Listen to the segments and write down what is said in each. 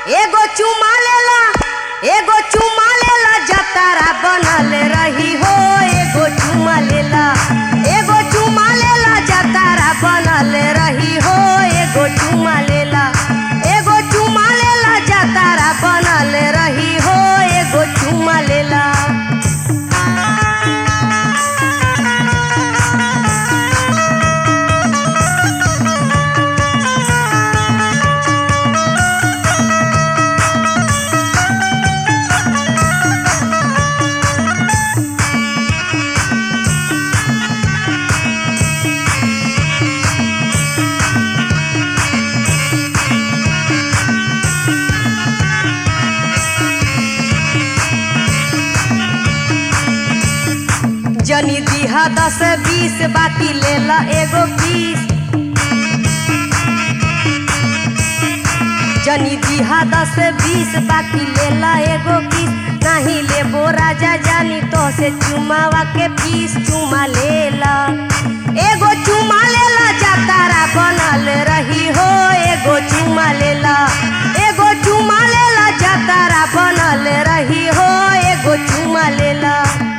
एगो चुमा लेला एगो चुमा लेला जतारा बनल रही हो एगो चुमा लेला एगो चुमा लेला जतारा बनल रही हो एगो चुमा लेला एगो चुमा लेला जतारा बनल रही हो एगो चुमा लेला जनी दिहा दस बीस बाकी लेला एगो बीस जनी दिहा दस बीस बाकी लेला एगो बीस नहीं लेबो राजा जानी तो से चुमावा के पीस चुमा लेला एगो चुमा लेला जातारा बनल रही हो एगो चुमा लेला एगो चुमा लेला जातारा बनल रही हो एगो चुमा लेला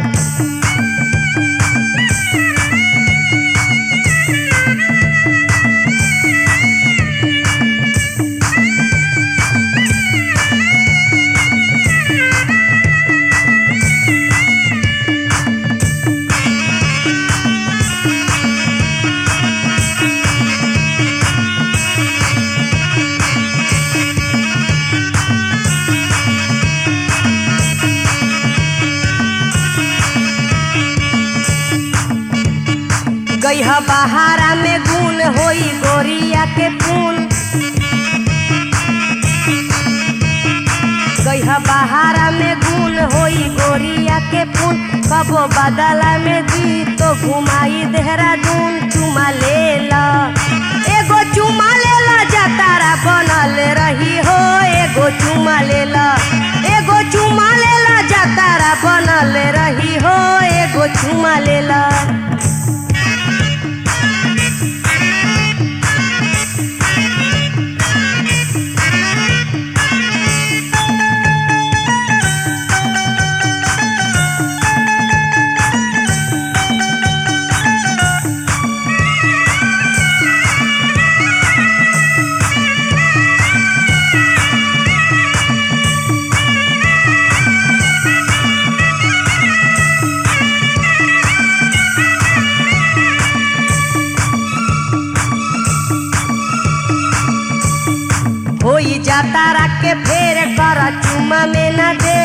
गईहा बहारा में गुन होई गोरिया के पुन गईहा बहारा में गुन होई गोरिया के पुन कबो बदला में दी तो घुमाई देहरादून चुमा लेला एगो चुमा लेला जतारा बनल रही हो एगो चुमा लेला एगो चुमा लेला जतारा बनल रही हो एगो चुमा लेला होई जाता रख के फेर कर चुमा में न दे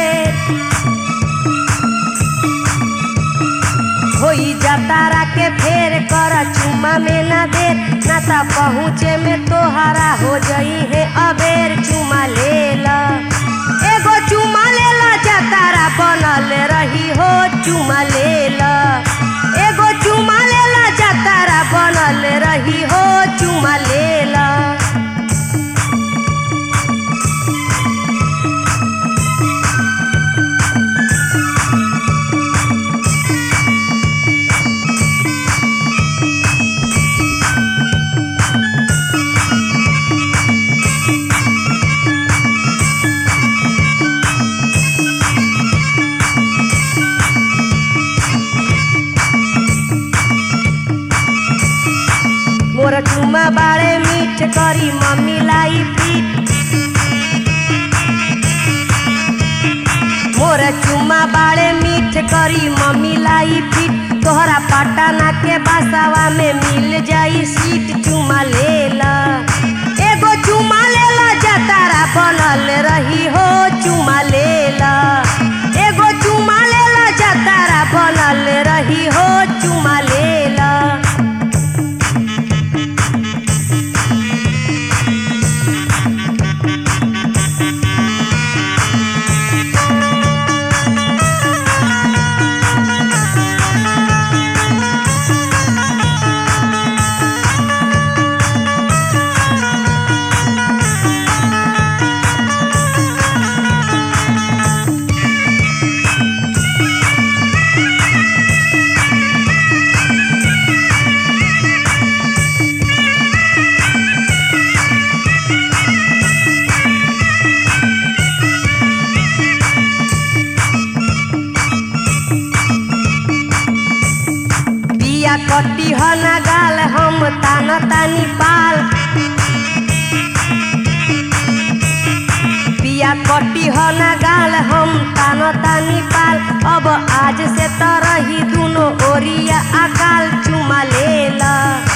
होई जाता रख के फेर कर चुमा में न दे ना ता पहुँचे में तोहरा हो जई है अबेर चुमा लेला एगो चुमा लेला जतारा बनल रही हो चुमा लेला एगो चुमा लेला जतारा बनल रही हो चुमा लेला मोर चुमा बाड़े मीठ करी मम्मी लाई पीठ मोर चुमा बाड़े मीठ करी मम्मी लाई पीठ तोहरा पटना के बसावा में मिल जाई सीट चुमा लेला एगो चुमा लेला जतारा बनल रही हो चुमा लेला एगो चुमा लेला जतारा बनल रही हो चुमा लेला कटी ह ना गाल हम तान तानी पाल पिया कटी ह ना गाल हम तान तानी पाल अब आज से तरही दुनो ओरिया अकाल चुमा लेला